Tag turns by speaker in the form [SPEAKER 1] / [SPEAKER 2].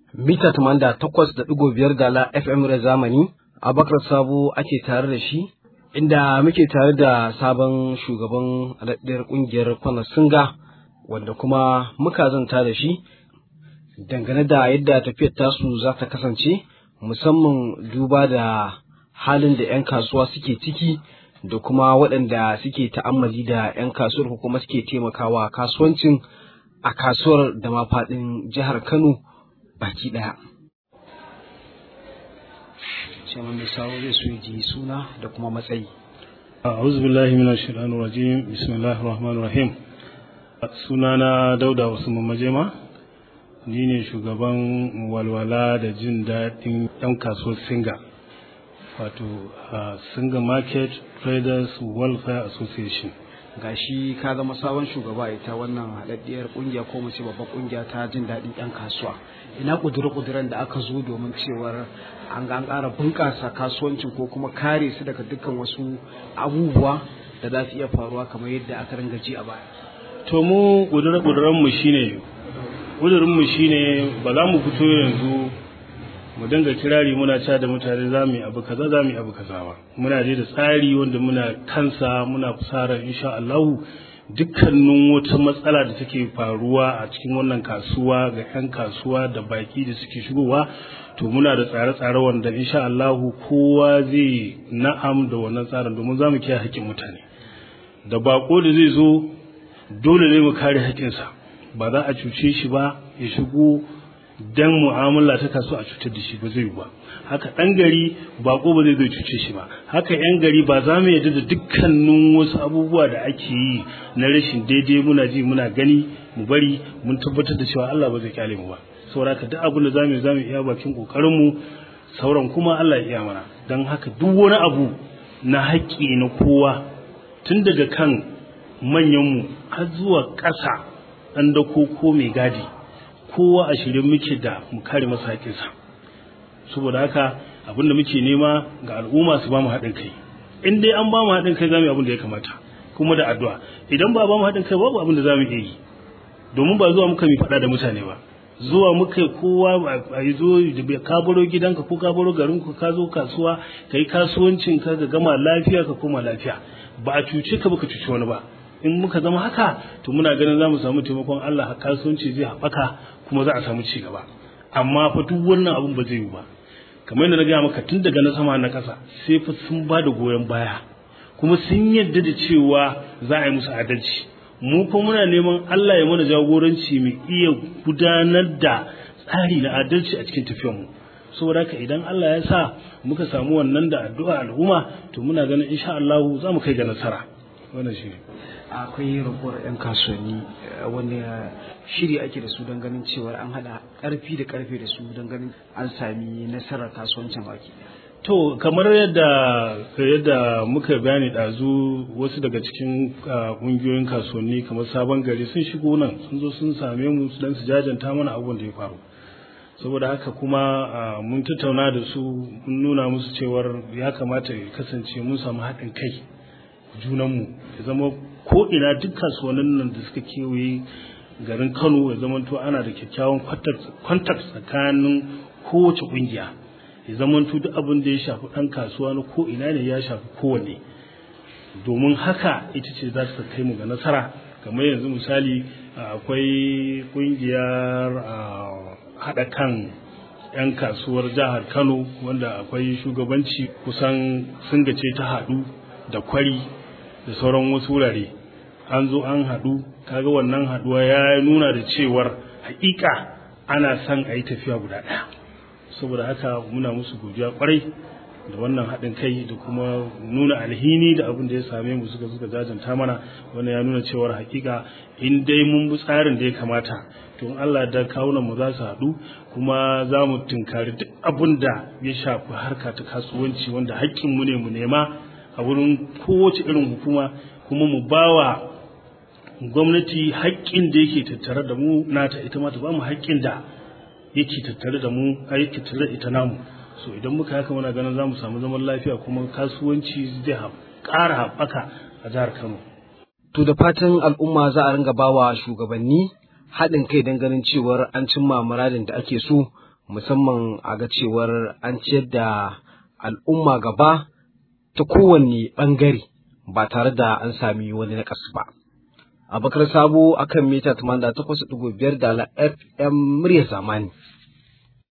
[SPEAKER 1] mita da takwas da ɗigo biyar dala FM da zamani Abakar Sabo ake tare da shi inda muke tare da sabon shugaban alaɗɗiyar ƙungiyar Kwana Singa wanda kuma muka zanta da shi dangane da yadda tafiyar tasu za ta kasance musamman duba da halin da 'yan kasuwa suke ciki da kuma waɗanda suke ta'ammali da 'yan kasuwar ko kuma suke taimakawa kasuwancin a kasuwar da ma faɗin jihar Kano baki ɗaya. Shaman mai sawo zai so ji suna da kuma matsayi.
[SPEAKER 2] A'udhu billahi minash shaitanir rajim. Bismillahir rahmanir rahim. Sunana Dauda Usman Majema. Ni ne shugaban walwala da jin daɗin 'yan kasuwar Singa. Wato Singa Market Traders Welfare Association.
[SPEAKER 1] gashi ka zama sabon shugaba ita wannan haɗaɗɗiyar ƙungiya ko mu ce babban ƙungiya ta jin daɗin 'yan kasuwa ina ƙudure-ƙuduren da aka zo domin cewar an ga an ƙara bunƙasa kasuwancin ko kuma kare su daga dukkan wasu abubuwa da za su iya faruwa kamar yadda aka ringa ji a baya
[SPEAKER 2] To mu ƙudure-ƙuduren mu shine ƙudurin mu shine ba za mu fito yanzu mu dinga kirari muna cewa da mutane za mu yi abu kaza za mu yi abu kaza ba muna dai da tsari wanda muna kansa muna fusara insha Allah dukkanin wata matsala da take faruwa a cikin wannan kasuwa ga 'yan kasuwa da baki da suke shigowa to muna da tsare-tsare wanda insha Allah kowa zai na'am da wannan tsarin domin za mu kiyaye haƙƙin mutane da bako da zai zo dole ne mu kare haƙƙinsa ba za a cuce shi ba ya shigo dan mu'amala ta kaso a cutar da shi ba zai ba haka dan gari bako ba zai zai cuce shi ba haka yan gari ba za mu yarda da dukkanin wasu abubuwa da ake yi na rashin daidai muna ji muna gani mu bari mun tabbatar da cewa Allah ba zai kyale mu ba saboda haka duk abin da zamu yi zamu iya bakin kokarin mu sauran kuma Allah ya iya mana dan haka duk wani abu na haƙƙi na kowa tun daga kan manyanmu har zuwa ƙasa ɗan dako ko mai gadi kowa a shirye muke da mu kare masa haƙinsa saboda haka abin da muke nema ga al'umma su ba mu haɗin kai in dai an ba mu haɗin kai za mu yi abin da ya kamata kuma da addu'a idan ba ba mu haɗin kai babu abin da za mu iya yi domin ba zuwa muka mi faɗa da mutane ba zuwa muka kowa a yi zo da ka baro gidanka ko ka baro garinku ka zo kasuwa ka yi kasuwancin ka ga gama lafiya ka koma lafiya ba a cuce ka ba ka cuci wani ba in muka zama haka to muna ganin za mu samu taimakon Allah kasuwanci zai haɓaka kuma za a samu ci gaba amma fa duk wannan abun ba zai yi ba kamar yadda na gaya maka tun daga na sama na ƙasa sai fa sun ba da goyon baya kuma sun yadda da cewa za a yi musu adalci mu kuma muna neman Allah ya mana jagoranci mai iya gudanar da tsari na adalci a cikin tafiyarmu saboda haka idan Allah ya sa muka samu wannan da addu'a al'umma to muna ganin insha Allah za mu kai ga nasara wannan shi
[SPEAKER 1] akwai raguwar 'yan kasuwanni wani shiri ake da su don ganin cewar an hada karfi da karfe da su don ganin an sami nasarar kasuwancin baki
[SPEAKER 2] to kamar yadda yadda muka bayani ɗazu wasu daga cikin ƙungiyoyin kasuwanni kamar sabon gari sun shigo nan sun zo sun same mu don su jajanta mana abubuwan da ya faru saboda haka kuma mun tattauna da su mun nuna musu cewar ya kamata ya kasance mun samu haɗin kai junanmu ya zama ko ina duk kasuwannin nan da suka kewaye garin Kano ya zama to ana da kyakkyawan contact tsakanin kowace kungiya ya zama to duk abin da ya shafi ɗan kasuwa na ko ina ne ya shafi kowanne domin haka ita ce za su kai mu ga nasara kamar yanzu misali akwai kungiyar haɗa kan 'yan kasuwar jihar Kano wanda akwai shugabanci kusan sun gace ta haɗu da kwari da sauran wasu wurare an zo an haɗu kaga wannan haɗuwa ya nuna da cewar haƙiƙa ana son a yi tafiya guda ɗaya saboda haka muna musu godiya kwarai da wannan haɗin kai da kuma nuna alhini da abin da ya same mu suka suka jajanta mana wannan ya nuna cewar haƙiƙa in dai mun bi tsarin da ya kamata to in Allah da kawunan mu za su haɗu kuma za mu tunkari duk abin da ya shafi harka ta kasuwanci wanda haƙƙin mu ne mu nema a wurin kowace irin hukuma kuma mu bawa gwamnati haƙƙin da yake tattare da mu nata ita ma ta ba mu haƙƙin da yake tattare da mu a yake tattare da ita namu so idan muka haka muna ganin za mu samu zaman lafiya kuma kasuwanci zai ƙara haɓaka a jihar Kano.
[SPEAKER 1] To da fatan al'umma za a ringa bawa shugabanni haɗin kai don ganin cewar an cimma muradin da ake so musamman a ga cewar an ciyar da al'umma gaba ta kowanne ɓangare ba tare da an sami wani naƙas ba. Abakar Sabo akan mita 88.5 da FM murya zamani.